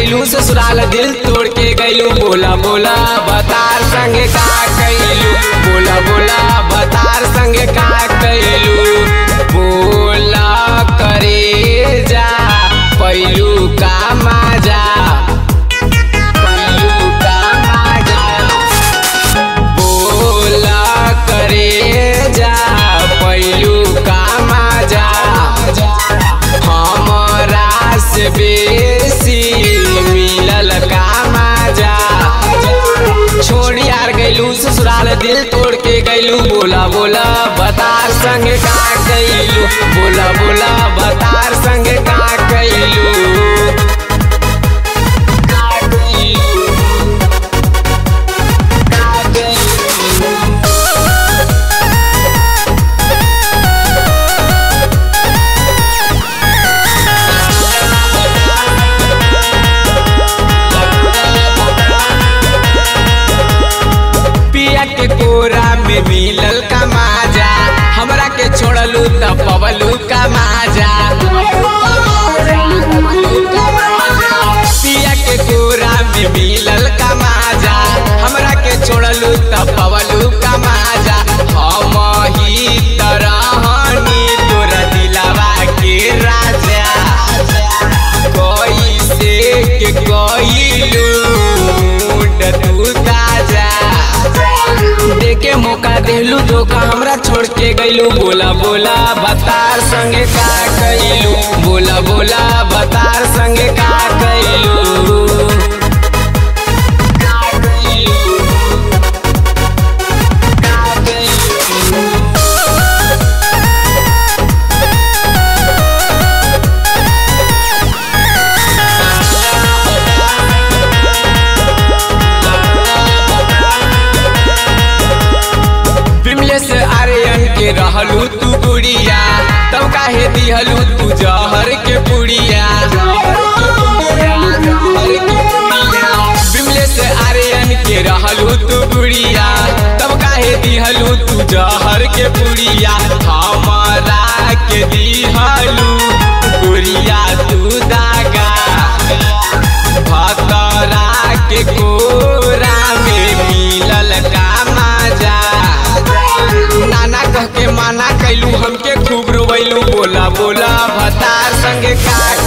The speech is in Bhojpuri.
गैलू ससुराल दिल तोड़ के गैलू बोला बोला बतार संगे का कैलू बोला बोला बतार संगे का कैलू बोला करे जा पैलू का माजा पैलू का माजा बोला करे जा पैलू का माजा हमरा से बेसी मिलल का माजा छोड़ यार गैलू ससुराल दिल तोड़ के गैलू बोला बोला बतार संग का कैलू बोला बोला बतार संग का कैलू का कैलू का कैलू पिया के कोरा में मिलल का माजा हमरा के छोड़लू त पवलू का माजा पिया के कोरा में मिलल का माजा हमरा के छोड़लू त पवलू का माजा हम ही तरहनी तोरा दिलावा के राजा कोई से के कोई तू ताजा देके मौका देलू धोखा हमरा छोड़ के गैलू बोला बोला बतार संगे का कैलू बोला बोला बतार संगे का कैलू का कैलू का कैलू विमलेश आर्यन के रहलू तू गुड़िया तब काहे दिहलू तू जहर के पुड़िया विमलेश आर्यन के रहलू तू गुड़िया तब काहे दिहलू तू जहर के पुड़िया हमारा के दिहलू गुड़िया तू दागा भतरा के कोरा में मिलल का माजा नाना कह के माना कैलू हमके खूब रोवैलू बोला बोला भतार संगे का